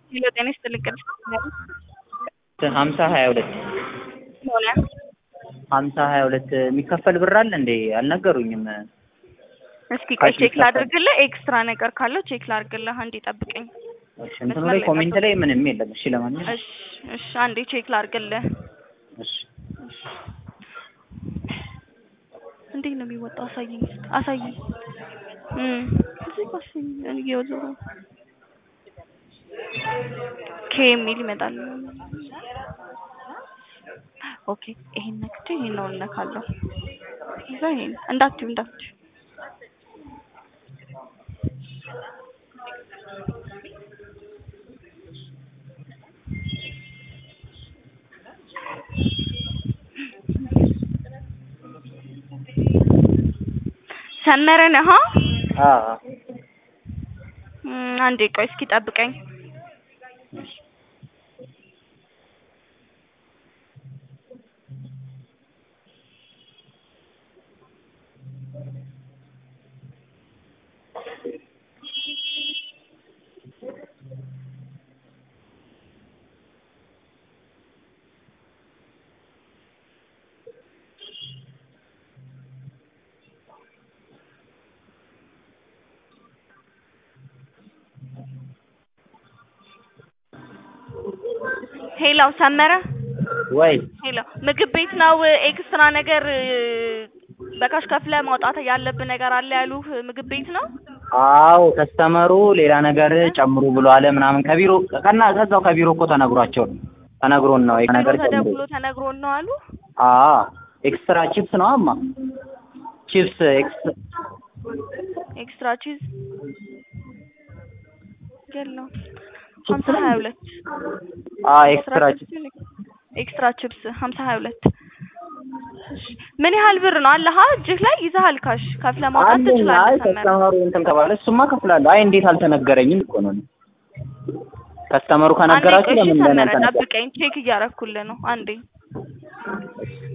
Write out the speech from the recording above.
ሄሎ ጤና ይስጥልኝ ቅድስት ሀምሳ ሀያ ሁለት ሆነ ሀምሳ ሀያ ሁለት የሚከፈል ብር አለ እንዴ? አልነገሩኝም። እስኪ ቆይ ካሽ ቼክ ይከፈል። ላድርግልህ። ኤክስትራ ነገር ካለው ቼክ ላድርግልህ። አንዴ ጠብቀኝ። እሺ እንትኑ መስመር ላይ ላይ ኮሜንት ጠብቅ። ላይ ምንም የለም። እሺ ለማንኛውም እሺ እሺ፣ አንዴ ቼክ ላድርግልህ። እሺ እንዴት ነው የሚወጣው? አሳየኝ እስኪ አሳየኝ። እም እዚህ ጋር አሳየኝ። እኔ እየወዘሩ ኬ የሚል ይመጣል። ኦኬ ይሄን ነክቼ ይሄን ነው እነካለሁ። እዛ ይሄን እንዳትዩ እንዳትዩ ሰመረ ነህ? አ እም አንዴ ቆይ እስኪ ጠብቀኝ። ሄሎ ሰመረ ወይ ሄሎ ምግብ ቤት ነው ኤክስትራ ነገር እ፣ በካሽ ከፍለ ማውጣት ያለብህ ነገር አለ ያሉህ ምግብ ቤት ነው? አዎ ከስተመሩ ሌላ ነገር ጨምሩ ብሎ አለ ምናምን ከቢሮ ቀና ከዛው ከቢሮ እኮ ተነግሯቸው ነው ተነግሮን ነው ይሄ ነገር ቢሮ ጨምሩ ተደውሎ ተነግሮን ነው አሉ። አ ኤክስትራ ቺፕስ ነው አማ ቺፕስ ኤክስ ኤክስትራ ቺዝ የለውም። ቺፕስ ሀምሳ ነው ሀያ ሁለት አ ኤክስትራ ቺፕስ ኤክስትራ ቺፕስ ሀምሳ ሀያ ሁለት ምን ያህል ብር ነው አለህ እጅህ ላይ ይዘሃል? ካሽ ከፍለ ማውጣት አንደኛ አይ ትችላለህ። ሰመረ ከስተመሩ እንትን ከባለ እሱማ ከፍላለሁ። አይ እንዴት አልተነገረኝም እኮ ነው። ከስተመሩ አንዴ ከነገራችሁ ቆይ እሺ ለምን ለምን ሰመረ አልተነገረም? ጠብቀኝ፣ ቼክ እያረኩልህ ነው። አንዴ